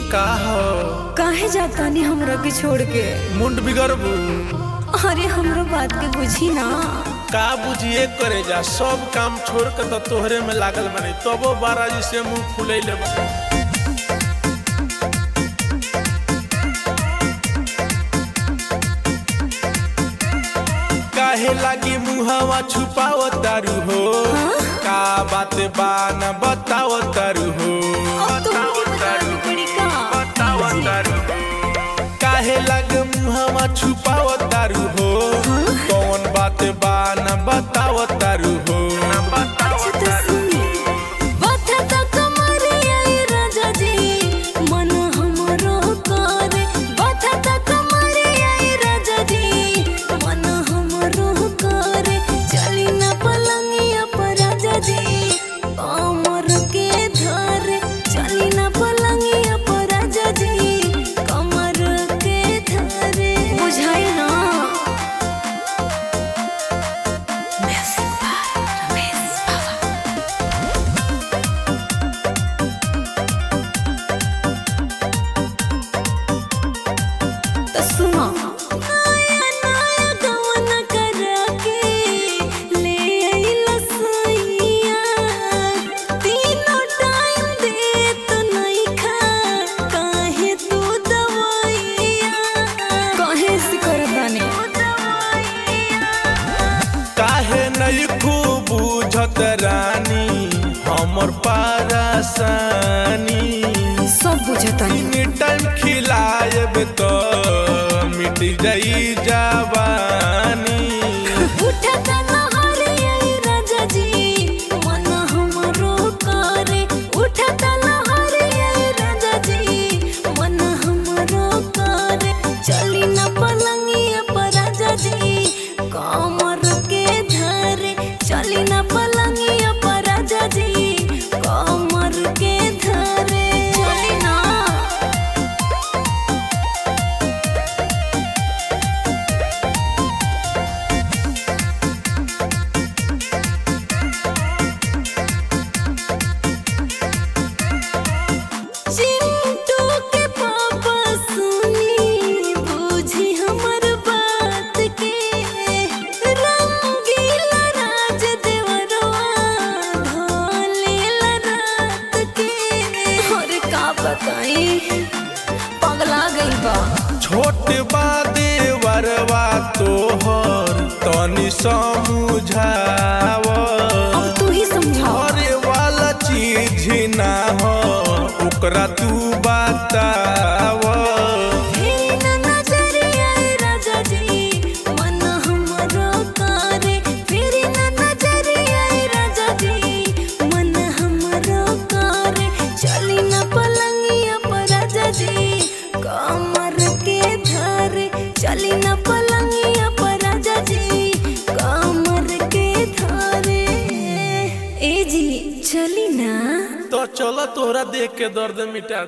का हो काहे जाता नहीं हमरा के छोड़ के मुंड बिगड़बू अरे हमरो बात के बुझी ना का बुझिए करे जा सब काम छोड़ के तो तोहरे में लागल बने तबो बारा जी से मुंह फुले ले काहे लागी मुहवा छुपाव तारू हो का बात बा न बताव तारू हो अब तो मुझे बतानी पड़ी का बताव तारू काहे लग मुहवा छुपाव तारू हो कौन बात बा न बताव तारू हो न बताव अच्छा तो सुनी बाथा ता कमरिया ए राजा जी मन हमरो करे बाथा ता कमरिया ए राजा जी मन हमरो करे चली ना पलंगिया पर राजा जी कमर के धरे चली ना पलंगिया पर राजा जी कमर के धरे बुझाई ना म्यूजिक बाय रमेश बाबा तो सुनो नया नया गवन करा के ले आइला सैया तीनों टाइम दे तो नहीं खा काहे तू दवाइया काहे से करदाने काहे नहीं खूब बुझत रानी हमर पारासानी सब बुझता तीन टाइम खिलाएब तो मिट जाई जवानी उठता लहरिया ए राजा जी मन हमरो करे उठता लहरिया ए राजा जी मन हमरो करे चली न पलंगिया पर राजा जी कमर के धरे चली न पलंगिया पर राजा जी कमर के धरे चली ना चिंटू के पापा सुनी बूझी हमर बात के रंगीला राज देवरवा भोलेला रात के अरे का बताई पगला गई बा छोट बा देवरवा तोहर तनी समझाव अब तू ही समझाओ घरे वाला चीज ना हो ओकरा तू बताव फेरी ना नजरिया ए राजा जी मन हमरो करे फेरी ना नजरिया ए राजा जी मन हमरो करे चली ना पलंगिया पर राजा जी कमर के धरे चली ना पलंगिया पर राजा जी कमर के धरे ए जी चली ना तो चलो तोहरा देख के दर्द मिटा